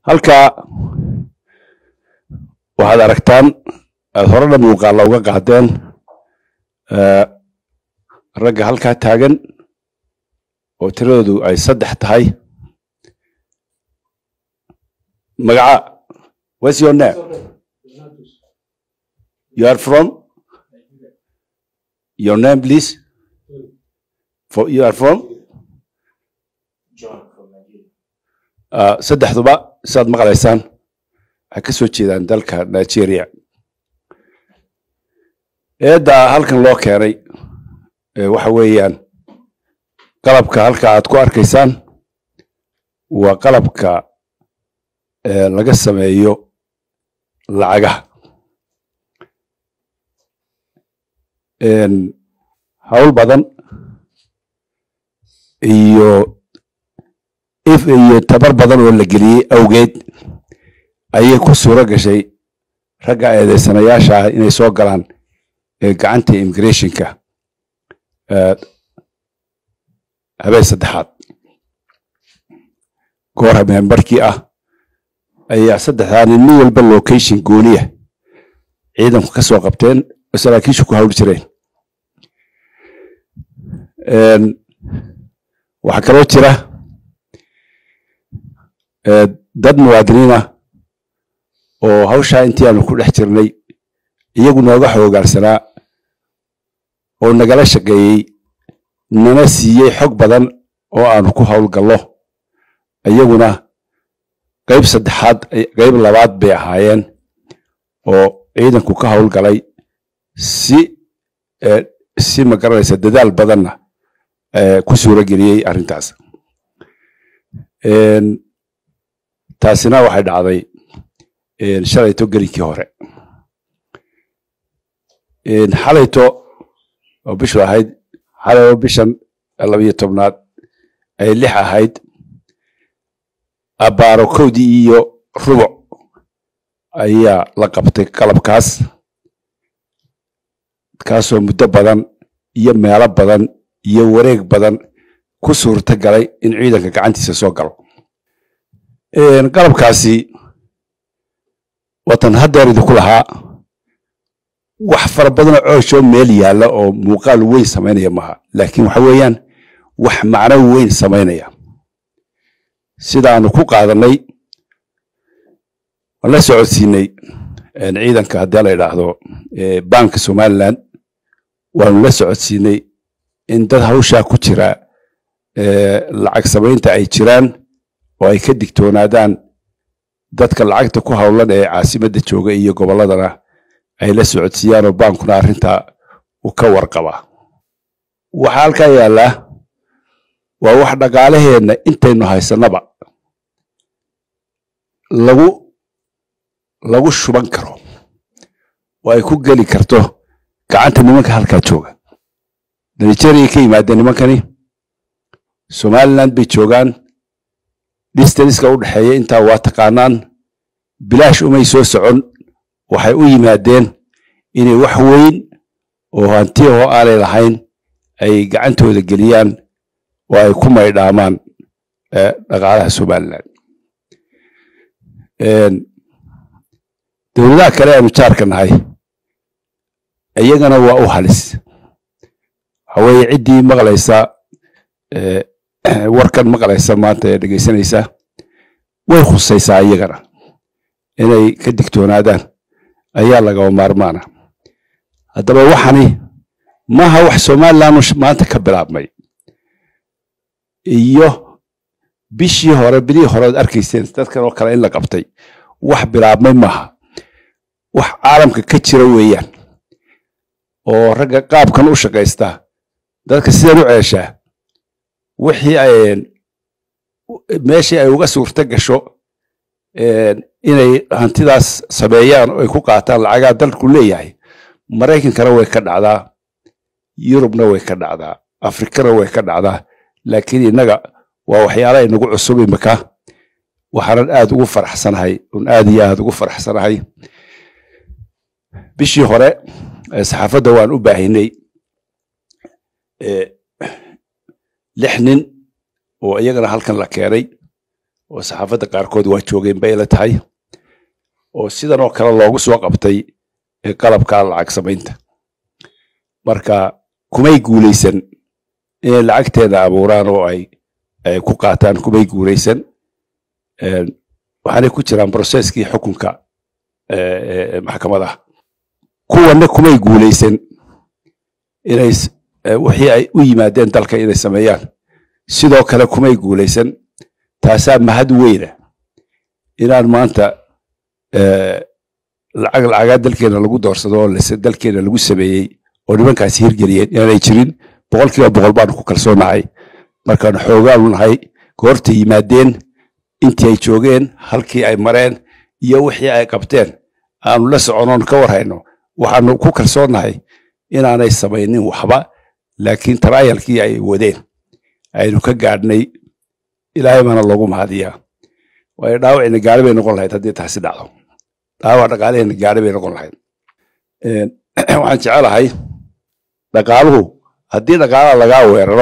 halkaa waxaad aragtaan aad horena muuqaalla uga qaadeen ragga halkaa taagan oo tiradoodu ay saddex tahay magaca what's your name you are from your name please for you are from uh, saddexduba sidaad maqlaysaan waxay ka soo jeedaan dalka nigeria eedda halkan loo keenay waxa weeyaan qalabka halka aad ku arkaysaan waa qalabka laga sameeyo lacagaha hawl badan iyo if iyo tabar badan oo la geliyey awgeed ayay ku suuro gashay ragga eedeysanayaasha ah inay soo galaan gacanta immigrationka habeen saddexaad goor habeenbarkii ah ayaa saddexdaa nin mid walba location gooniya ciidanku ka soo qabteen oo saraakiishu ku hawl jireen waxaa kaloo jira dad muwaadiniinah oo hawshaa intii aanu ku dhex jirnay iyagu nooga xoogaarsanaa oo nagala shaqeeyey nana siiyey xog badan oo aanu ku howlgallo iyaguna qayb saddexaad qayb labaad bay ahaayeen oo ciidanku ka howlgalay si si magaranaysa dadaal badanna ku suuro geliyey arrintaas taasina waxay dhacday shalayto gelinkii hore xalayto oo bishu ahayd xalay bishan labiyo tobnaad ay lix ahayd abbaaro kowdii iyo rubuc ayaa la qabtay qalabkaas kaasoo muddo badan iyo meelo badan iyo wareeg badan ku suurta galay in ciidanka gacantiisa soo galo qalabkaasi watan haddeer idinku lahaa wax fara badanoo cooshoo meel yaalla oo muuqaal weyn samaynaya maaha laakiin waxa weeyaan wax macno weyn samaynaya sidaanu ku qaadanay waan la socodsiinay ciidanka haddii la idhaahdo banka somaliland waanu la socodsiinay in dad hawshaa ku jira lacag samaynta ay jiraan oo ay ka digtoonaadaan dadka lacagta ku howlan ee caasimadda jooga iyo gobolladana ay la socodsiiyaan oo baankuna arrintaa uu ka warqabaa waxaa halkaa yaallaa waa wax dhaqaalaheenna intaynu haysannaba lagu lagu shuban karo oo ay ku geli karto gacanta nimanka halkaa jooga nigeria ka yimaadeen nimankani somaliland bay joogaan distanska u dhexeeya intaa waa taqaanaan bilaash umay soo socon waxay u yimaadeen inay wax weyn oo hantiya oo aanay lahayn ay gacantooda geliyaan oo ay ku maydhaamaan dhaqaalaha somaliland dowladaha kale aanu jaarka nahay iyagana waa u halis waxa weeye ciddii maqlaysa warkan maqlaysa maanta ee dhegaysanaysa way khusaysaa iyagana inay ka digtoonaadaan ayaa lagaba maarmaana haddaba waxani maaha wax somaliland maanta ka bilaabmay iyo bishii hore bilihii hore ood arkayseen dadkan oo kale in la qabtay wax bilaabmay maaha wax caalamka ka jira weeyaan oo ragga qaabkan u shaqaysta dadka sidan u ceeshaa wixii ay meeshii ay uga suurta gasho inay hantidaas sameeyaan oo ay ku qaataan lacagaa dalku leeyahay maraykankana way ka dhacdaa yurubna way ka dhacdaa afrikana way ka dhacdaa laakiin innaga waa waxyaala inagu cusub imika waxaanan aad ugu faraxsanahay un aad iyo aad ugu faraxsanahay bishii hore saxaafadda waan u baahinay lix nin oo iyagana halkan la keenay oo saxaafadda qaarkood waa joogeen bay la tahay oo sidan oo kale loogu soo qabtay qalabka lacag samaynta marka kumay guulaysan inay lacagteeda abuuraan oo ay ku qaataan kumay guulaysan waxaanay ku jiraan broseskii xukunka maxkamadaha kuwanna kumay guulaysan inay wixii ay u yimaadeen dalka inay sameeyaan sidoo kale kumay guulaysan taasaa mahad weyna inaan maanta lacag lacagaa dalkeena lagu doorsado oo dalkeena lagu sameeyey oo nimankaasi hirgeliyeen inaanay jirin boqol kiiba boqol baanu ku kalsoonahay markaanu xoogaanu nahay goorta yimaadeen intii ay joogeen halkii ay mareen iyo wixii ay qabteen aanu la soconoon ka warhayno waxaanu ku kalsoonnahay inaanay samaynin waxba laakiin taraayalkii ay wadeen aynu ka gaadhnay ilaahay baana loogu mahadiyaa waayo dhaawacina gaari bay noqon lahayd haddii taasi dhacdo dhaawac dhaqaalaheena gaari bay noqon lahayd waxaan jecelahay dhaqaaluhu haddii dhaqaalaha lagaa weeraro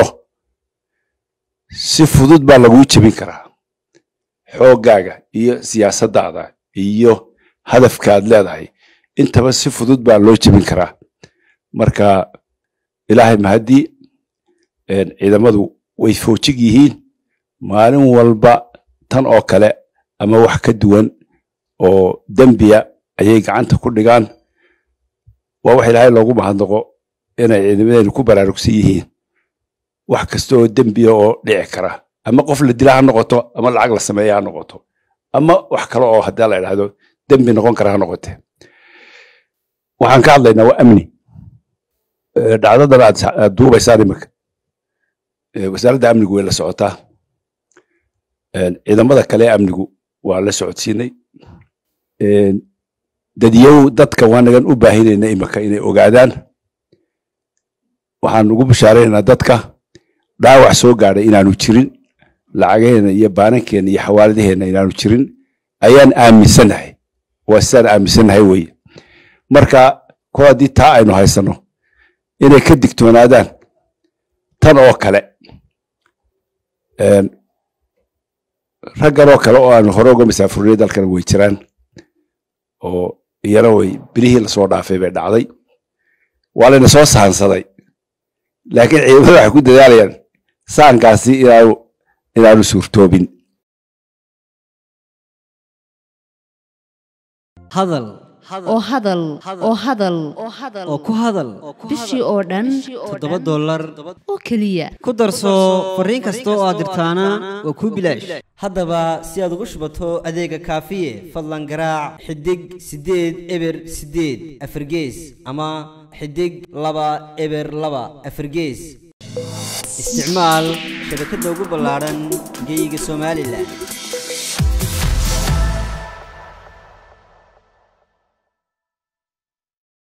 si fudud baa laguu jebin karaa xooggaaga iyo siyaasaddaada iyo hadafkaad leedahay intaba si fudud baa loo jebin karaa marka ilaahay mahaddii ciidamadu way foojig yihiin maalin walba tan oo kale ama wax ka duwan oo dembiya ayay gacanta ku dhigaan waa wax ilaahay loogu mahadnaqo inay ciidamadeenu ku baraarugsan yihiin wax kasta oo dembiya oo dhici kara ama qof la dila ha noqoto ama lacag la sameeya ha noqoto ama wax kale oo haddii la idhaahdo dembi noqon kara ha noqote waxaan ka hadlaynaa waa amni dhacdadan aad duubaysaan iminka wasaaradda amnigu way la socotaa ciidamada kale amnigu waa la socodsiinay dadyow dadka waanagan u baahinayna iminka inay ogaadaan waxaan ugu bishaaraynaynaa dadka dhaawac soo gaadhay inaanu jirin lacagaheena iyo baanankeena iyo xawaaladaheena inaanu jirin ayaan aaminsannahay waa sidaan aaminsannahay weye marka kol haddii taa aynu haysanno inay ka digtoonaadaan tan oo kale raggan oo kale oo aanu hore uga masaafurnay dalkana way jiraan oo iyana way bilihii lasoo dhaafay bay dhacday waa layna soo sahansaday laakiin ciidamada waxay ku dadaalayaan saankaasi inaanu inaanu suurtoobin hadal oo hadal oo hadal oo ku hadal bishii oo dhan toddoba dollar oo keliya ku darso fariin kasta oo aad dirtaana waa kuu bilaash haddaba si aad ugu shubato adeega kaafiye fadlan garaac xidig siddeed eber siddeed afargees ama xidig laba eber laba afargees isticmaal shabakadda ugu ballaadhan geyga somalilan